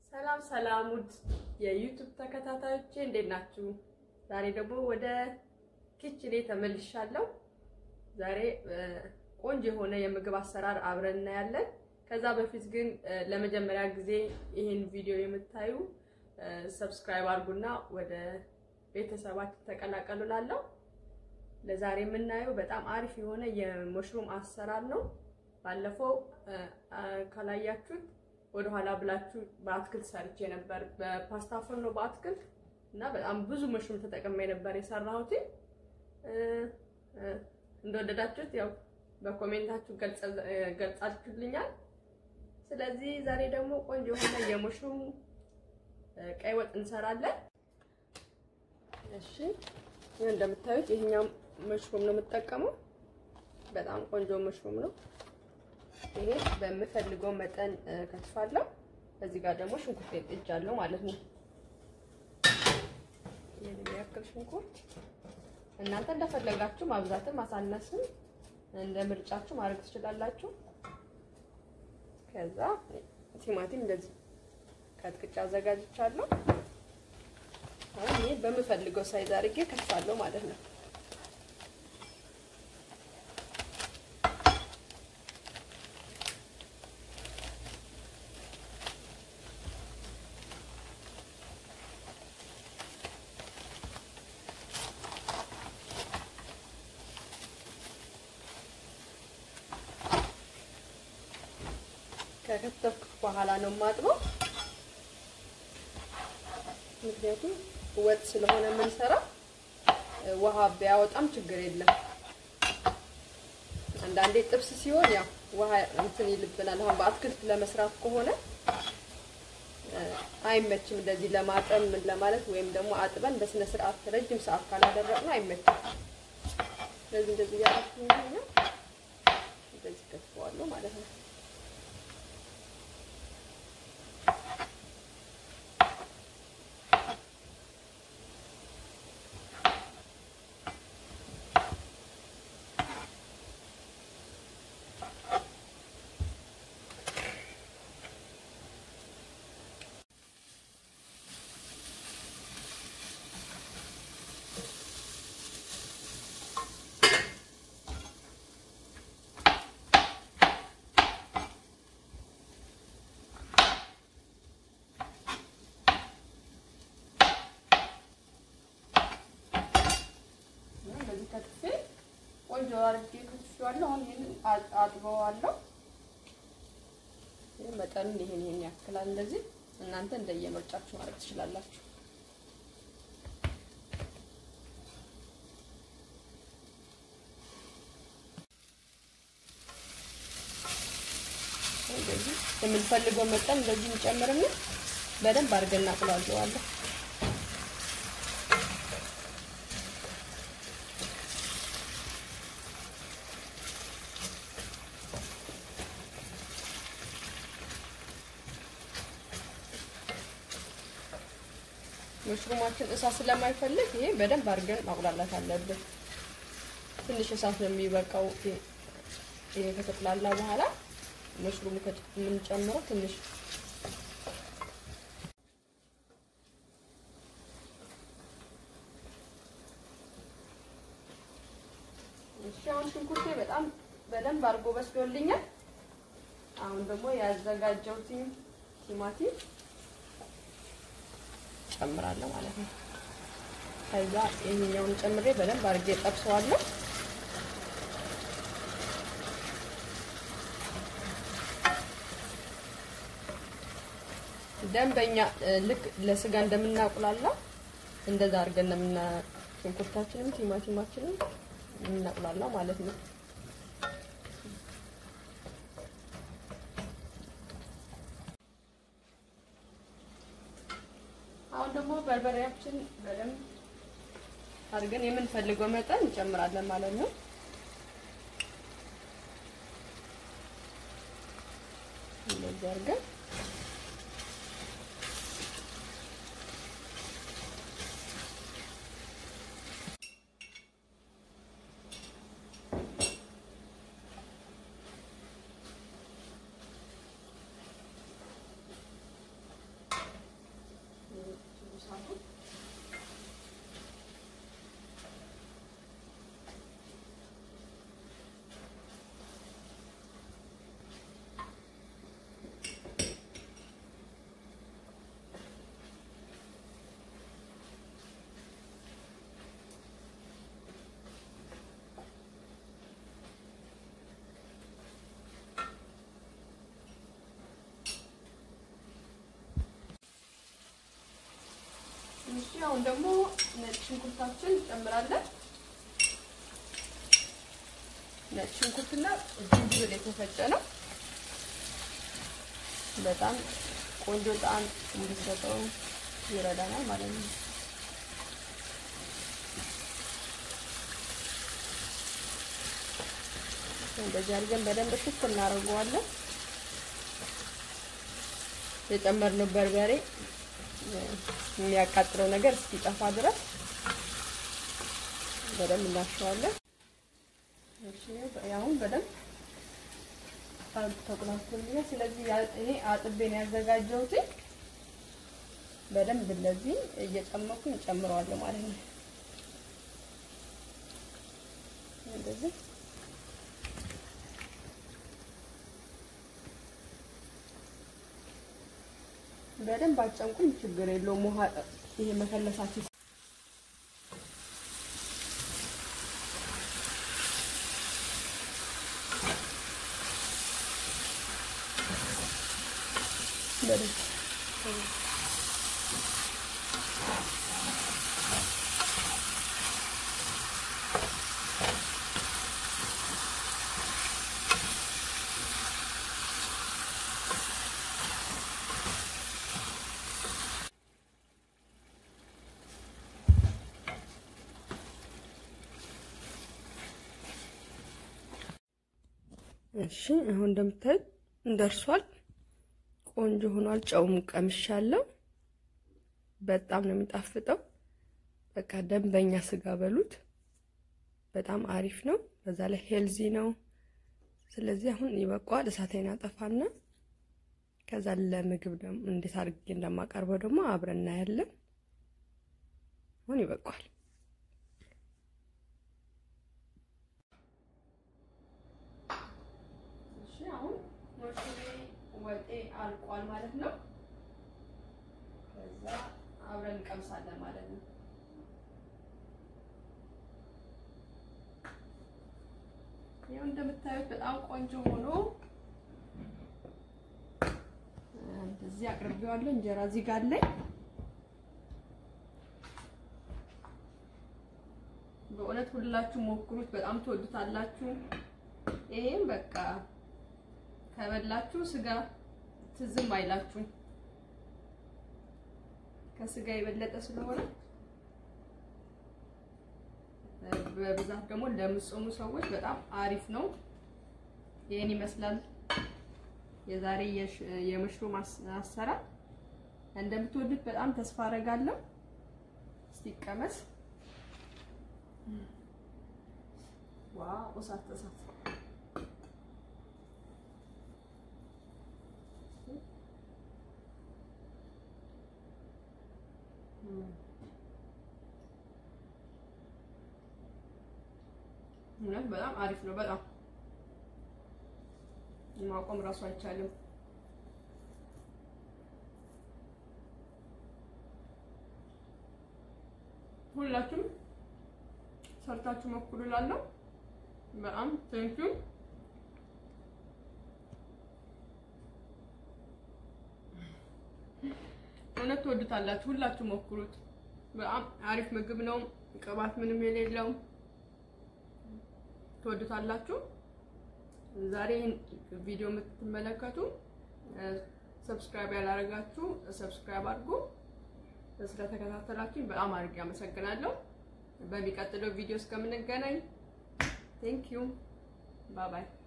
ሰላም ሰላም ውድ የዩቱብ ተከታታዮቼ እንዴት ናችሁ? ዛሬ ደግሞ ወደ ኪችኔ ተመልሻለሁ። ዛሬ ቆንጆ የሆነ የምግብ አሰራር አብረን እናያለን። ከዛ በፊት ግን ለመጀመሪያ ጊዜ ይህን ቪዲዮ የምታዩ ሰብስክራይብ አድርጉና ወደ ቤተሰባችን ተቀላቀሉ ላለሁ ለዛሬ የምናየው በጣም አሪፍ የሆነ የመሽሩም አሰራር ነው። ባለፈው ካላያችሁት ወደኋላ ብላችሁ በአትክልት ሰርቼ ነበር፣ በፓስታ ፎርኖ በአትክልት እና በጣም ብዙ መሽሩም ተጠቅሜ ነበር የሰራሁት። እንደወደዳችሁት ያው በኮሜንታችሁ ገልጻችሁልኛል። ስለዚህ ዛሬ ደግሞ ቆንጆ የሆነ የመሽሩም ቀይ ወጥ እንሰራለን። እሺ ይህ እንደምታዩት ይሄኛው መሽሩም ነው የምጠቀመው። በጣም ቆንጆ መሽሩም ነው። ይሄ በምፈልገው መጠን ከትፋለሁ። እዚህ ጋር ደግሞ ሽንኩርት ጥጃለሁ ማለት ነው። ይሄን የሚያክል ሽንኩርት እናንተ እንደፈለጋችሁ ማብዛትም ማሳነስም እንደ ምርጫችሁ ማድረግ ትችላላችሁ። ከዛ ቲማቲም እንደዚህ ከትቅጫ አዘጋጅቻለሁ። አሁን ይሄ በምፈልገው ሳይዝ አድርጌ ከትፋለሁ ማለት ነው። ከከተፍኩት በኋላ ነው የማጥበው። ምክንያቱም ወጥ ስለሆነ የምንሰራው ውሃ ቢያወጣም ችግር የለም። አንዳንዴ ጥብስ ሲሆን ያው ውሃ እንትን ይልብናል። አሁን በአትክልት ለመስራት ከሆነ አይመችም። እንደዚህ ለማጠብ ምን ለማለት ወይም ደግሞ አጥበን በስነ ስርዓት ረጅም ሰዓት ካላደረቅነው አይመችም። ስለዚህ እንደዚህ እያደረኩኝ ነው እንደዚህ ከትፈዋለሁ ማለት ነው። ከትፌ ቆንጆ አድርጌ ከትፌዋለሁ። አሁን ይሄንን አጥበዋለሁ። ይሄ መጠኑን ይሄን ይሄን ያክላል። እንደዚህ እናንተ እንደየምርጫችሁ ማድረግ ትችላላችሁ። እንደዚህ የምንፈልገው መጠን እንደዚህ እንጨምርና በደንብ አድርገን እናቅለዋለዋለን። መሽሩማችን እሳት ስለማይፈልግ ይሄ በደንብ አድርገን ማቁላላት አለብን። ትንሽ እሳት ነው የሚበቃው። ይሄ ከተቁላላ በኋላ መሽሩሙ የምንጨምረው ትንሽ እሺ። አሁን ሽንኩርቴ በጣም በደንብ አድርጎ በስሎልኛል። አሁን ደግሞ ያዘጋጀሁት ቲማቲም ጨምራለሁ ማለት ነው። ከዛ ይሄኛውን ጨምሬ በደንብ አድርጌ ጠብሰዋለሁ። ደንበኛ ልክ ለስጋ እንደምናቁላላ እንደዛ አድርገን እንደምና ሽንኩርታችንም ቲማቲማችንም የምናቁላላ ማለት ነው። አሁን ደግሞ በርበሬያችን በደንብ አድርገን የምንፈልገው መጠን እንጨምራለን ማለት ነው። እንደዚህ አድርገን አሁን ደግሞ ነጭ ሽንኩርታችን እንጨምራለን። ነጭ ሽንኩርትና ዝንጅብል የተፈጨ ነው። በጣም ቆንጆ ጣዕም እንዲሰጠው ይረዳናል ማለት ነው። እንደዚህ አድርገን በደንብ ሽት እናደርገዋለን። የጨመርነው በርበሬ የሚያቃጥለው ነገር እስኪጠፋ ድረስ በደንብ እናሸዋለን። አሁን በደንብ ተቁላልቶልኛል። ስለዚህ ይሄ አጥቤ ነው ያዘጋጀሁት። በደንብ እንደዚህ እየጨመኩኝ እጨምረዋለሁ ማለት ነው። እንደዚህ በደንብ አጨምቁኝ፣ ችግር የለውም። ውሃ ይሄ መከለሳችሁ እሺ አሁን እንደምታዩት ደርሷል። ቆንጆ ሆኗል። ጨውም ቀምሻለሁ። በጣም ነው የሚጣፍጠው። በቃ ደንበኛ ስጋ በሉት። በጣም አሪፍ ነው። በዛ ላይ ሄልዚ ነው። ስለዚህ አሁን ይበቃዋል። እሳቴን አጠፋና ከዛ ለምግብ ደግሞ እንዴት አድርጌ እንደማቀርበው ደግሞ አብረን እናያለን። አሁን ይበቃዋል። አሁን ወጤ አልቋል ማለት ነው። ከዛ አብረን እንቀምሳለን ማለት ነው። ይኸው እንደምታዩት በጣም ቆንጆ ሆኖ እዚህ አቅርቤዋለሁ። እንጀራ እዚህ ጋር አለኝ። በእውነት ሁላችሁ ሞክሩት፣ በጣም ትወዱታላችሁ። ይሄም በቃ ከበላችሁ ስጋ ትዝም አይላችሁም። ከስጋ የበለጠ ስለሆነ በብዛት ደግሞ ለምጾሙ ሰዎች በጣም አሪፍ ነው። ይሄን ይመስላል የዛሬ የመሽሩም አሰራር። እንደምትወዱት በጣም ተስፋ አደርጋለሁ። እስቲ ቀመስ። ዋው እሳት እሳት እውነት በጣም አሪፍ ነው። በጣም ማቆም እራሱ አይቻልም። ሁላችሁም ሰርታችሁ ሞክሩ እላለሁ። በጣም ቴንኪው። እውነት ትወዱታላችሁ። ሁላችሁ ሞክሩት። በጣም አሪፍ ምግብ ነው። ቅባት ምንም የሌለው ትወዱታላችሁ። ዛሬ ቪዲዮ የምትመለከቱ ሰብስክራይብ ያላደረጋችሁ ሰብስክራይብ አድርጉ። ስለተከታተላችሁኝ በጣም አድርጌ አመሰግናለሁ። በሚቀጥለው ቪዲዮ እስከምንገናኝ ቴንክ ዩ ባይ ባይ።